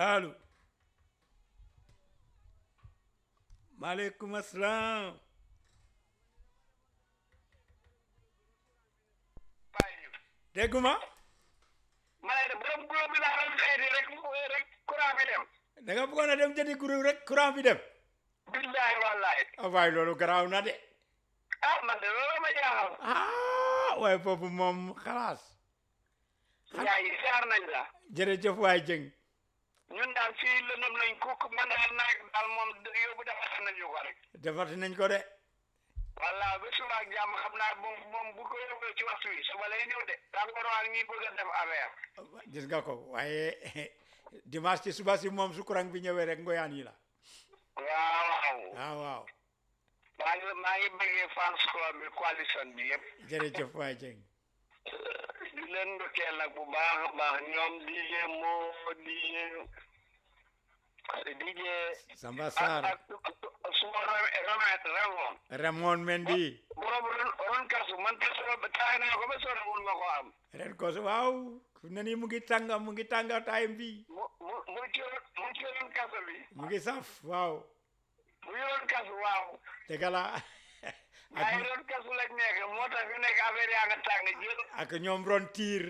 allo maaleykum asalaam bàyyi ñu dégguma ma ne de borom gulóob bi laa doon xëy rek rek courant bi dem da nga bëggoon a dem jëndi groupe rek courant bi dem billahi wallahi ah waaye loolu garaaw na de ah man de loolu ma jaaxal ah waaye foofu moom xalaas yaay siyaar nañ la jërëjëf waay jëng ñun daal fii lëndëm nañ kuk man daal naag daal moom yóbbu defar nañu ko rek defati nañ ko de walla ba suba ak jàmm xam naa moom moom bu ko yóbbee ci waxtu wi suba lay ñëw de tàngoor waa ngi bëgg a def affaire gis nga ko waaye dimanche ci suba si moom su courant bi ñëwee rek ngoyaan yi la waaw waaw waaw waaw maa ngi maa ngi bëggee fans club bi coalition bi yëpp jërëjëf waay jëng di leen ndokkeel nag bu baax a baax ñoom DJ moo DJ DJ Samba ak Sarr ak suma remet remoon Raymond Mendy borom ron ron kasu man kasu ba tax naa ko ba sore mun ma ko am ren ko waaw fu ne nii mu ngi tànga mu ngi tànga time bi mu mu mu ci ron mu ci ron kasu bi mu ngi saf waaw mu ngi ron kasu waaw dëgg la ak ay ron kasu lañ nekk moo tax fi nekk affaire yaa nga tàng jël ak ñoom ron tiir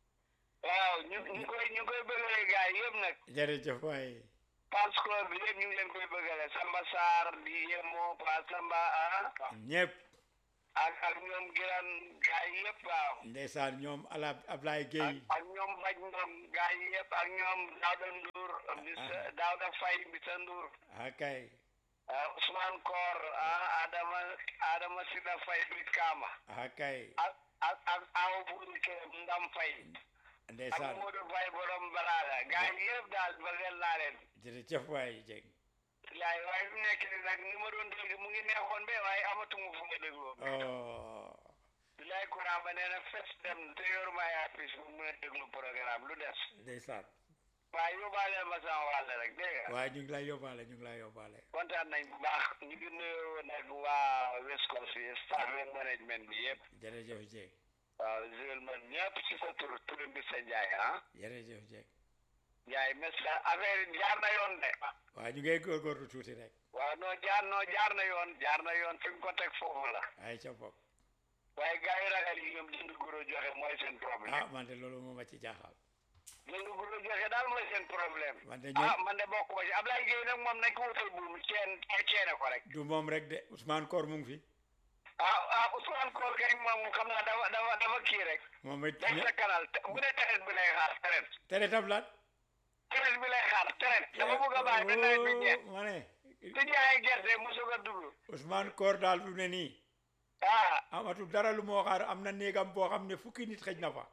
waaw ñu ñu koy ñu koy bëggale gars yi yëpp nag jërëjëf waay fans club bi yëpp ñu ngi leen koy bëggale Samba Sarr di yemo Pa Samba ah ñëpp ak ak ñoom giran gars yi yëpp waaw ndeysaan ñoom ala Ablaye Gueye ak ñoom Baj Ndom gars yi yëpp ak ñoom Daouda Ndour bisa Daouda Faye bisa Ndour akay ah Ousmane Kor ah Adama Adama Sida Faye bit Kama akay ak ak ak Awa Buri Kër Ndam Faye ak ndeysaan Modou Faye borom Balala gars yi yëpp daal bëggal naa leen jërëjëf waay jëng yaay waaye fi mu nekk nii nag ni ma doon dégg mu ngi neexoon be waaye amatuma fu ma dégloo oh bilaay courant ba nee na fes dem te yoruma ay apis bu mën a déglu programme lu des ndeysaan waaye yóbbaale ma sama wàll rek dégg nga waaye ñu ngi lay yóbbaale ñu ngi lay yóbbaale kontaan nañ bu baax ñu ngi nuyoo nag waa West Coast yi staff and management bi yëpp jërëjëf jëng waaw jël man ñëpp ci sa tur tur bi sa njaay ah jërëjëf jëng njaay merci affaire yi jaar na yoon de waaye ñu ngay góorgóorlu tuuti rek waaw noo jaar noo jaar na yoon jaar na yoon fi nga ko teg foofu la ay ca bopp waaye gars yi ragal yi ñoom jënd guro joxe mooy seen problème ah man de loolu moo ma ci jaaxal jënd guro joxe daal mooy seen problème man de ah ñoom man de bokk ma ci Ablaye Gueye nag moom nañ ko wutal buum ceen ceene ko rek du moom rek de Ousmane Koor mu ngi fi ah ah Ousmane Koor kay moom xam naa dafa dafa dafa kii rek moom it day sa canal bu ne traite bi lay xaar traite tere tablaat traite bi lay xaar traite dafa bëgg a bàyyi ba nawet bi jeex ma ne di jaay gerte mu soog a dugg Ousmane Koor daal fi mu ne nii ah amatul dara lu moo xaar am na néegam boo xam ne fukki nit xëj na fa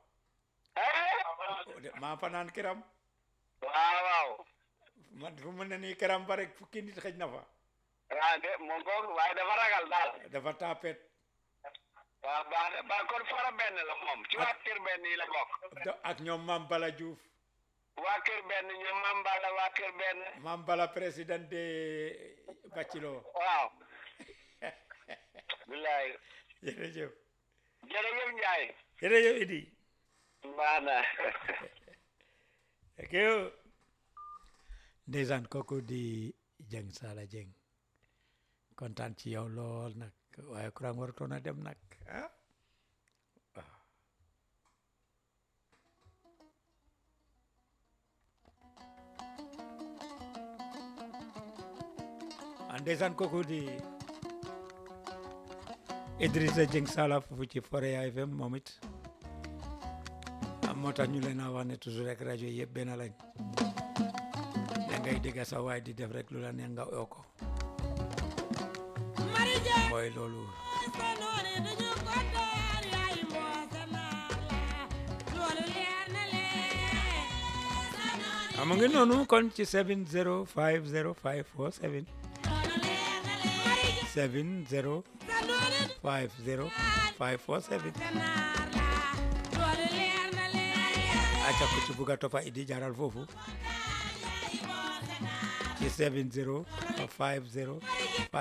ah maa fanaan këram waaw waaw man fu mu ne nii këram ba rek fukki nit xëj na fa ah de moom kooku waaye dafa ragal daal dafa tapet waaw baax na baax kon fara benn la moom ci waa kër benn yi la bokk do- ak ñoom Mam Bala Diouf waa kër benn ñu mambala waa kër benn Mam Bala président de Bacilo waaw bilaay jërëjëf jërëjëf Njaay jërëjëf Idi baax na ok yo ndeysaan kooku di Jeng Sala Jeng kontaan ci yow lool nag waaye courant warutoon a dem nag ah ah ndeysaan kooku di Idrissa Jeng Sala foofu ci Forea FM moom it ah moo tax ñu leen a wax ne toujours rek rajo yi yëpp benn lañ da ngay dégg sa waay di def rek lu la neex nga oo ko mooy loolu ama ngi noonu kon ci 7050547 7050547 acca ko ci buga topa idi jaral foofu ci 7050